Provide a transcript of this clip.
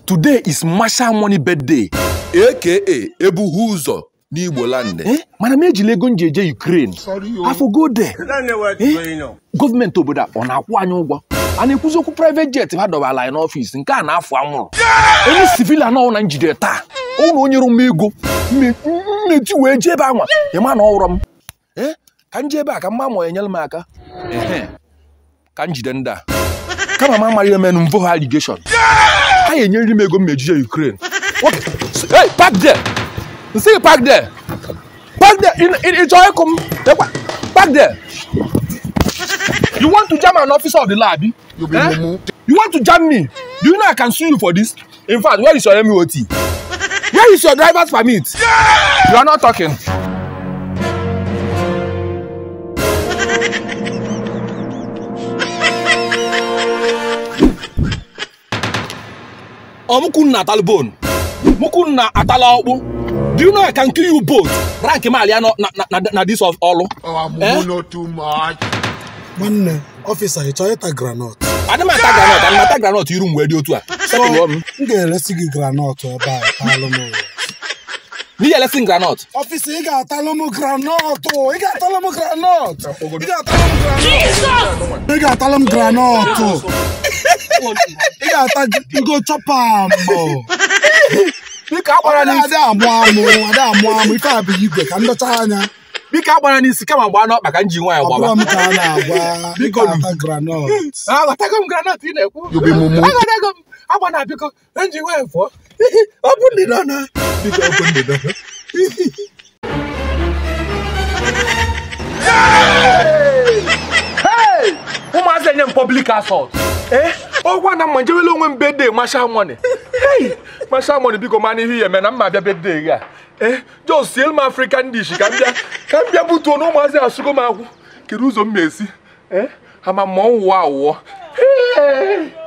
today is Marshal Money birthday aka ebughị ụzọ n'Igbo land eh mana m ejila ego m ji eje Ukraine afọ go there gọọmenti obodo a ọ na-akwụ anyị ụgwọ a na-ekwuzi okwu private jet ha dọbala anyị n'ọfịs nke a na-afụ anwụrụ onye civilian ọhụrụ na njide taa ọ na onye m ego mmechi wee jee ebe anwa ịma na ọhụrụ m Eh, ka m jee ebe a ka mma ma enyere m aka ehe ka m jide ndị a kama m amaghị eme m mvo ha allegation ha enyeriri m ego mmejije Ukraine What? Hey, park there! Nsị park there! Park there! Ị ị- ị chọrọ ịkụ m? Lekwa, Park there! You want to jam an officer of the law, abi? Eh? You want to jam me? Do you know I can sue you for this? In fact, where is your MOT? Where is your driver's permit? You are not talking. Oh, Mukunna atal bone. Mukunna atala ọkpụ. Do you know I can kill you both? Rank m alia na, na, na, na this of ọlụ. Eh? nwanne ọfịsa ị chọrọ ịta granọt Adị m ata granọt, ana m ata granọt iru m wee dị otu a. Sekụlụọ m. m ga-eresi gị granọt ebe a talụ m N'ihi elesi m granọt. ọfịsa ị ga-atalụ m granọt ị ga-atalụ m granọt ị ga-atalụ m granọt ị ga-atalụ m granọt ị ga-ata ngo chọpa mbọ Biko agbara n'isi. ada amụ amụ ada amụ amụ ife a bụ igwe ka ndọcha anya Biko agbara n'isi kama gbaa n'ọkpa ka m ji nwaanyị ọ bụrụ gbaba. m ka a na-agwa ị Biko, ga-ata granọt Aghọtago m granọt ị na-ekwu. Aghọtago m. Agba na biko, ka m ji nwaanyị fụọ. Ọ bụ ndị nọ na. Biko ọ bụ ndị nọ na. Hey! ụmụazị enye m public assault ee ọgwa na mma njewele onwe m bedee Marshal Money hey Marshal Money biko mana ihe ya eme na mma bịa bedee gị a ee jos siel m African dish ka m bịa ka m bịa butuo na ụmụazị asụgo m akwụ kedu ụzọ m ma esi ee ama m ma ọ wụwa awụọ Hey!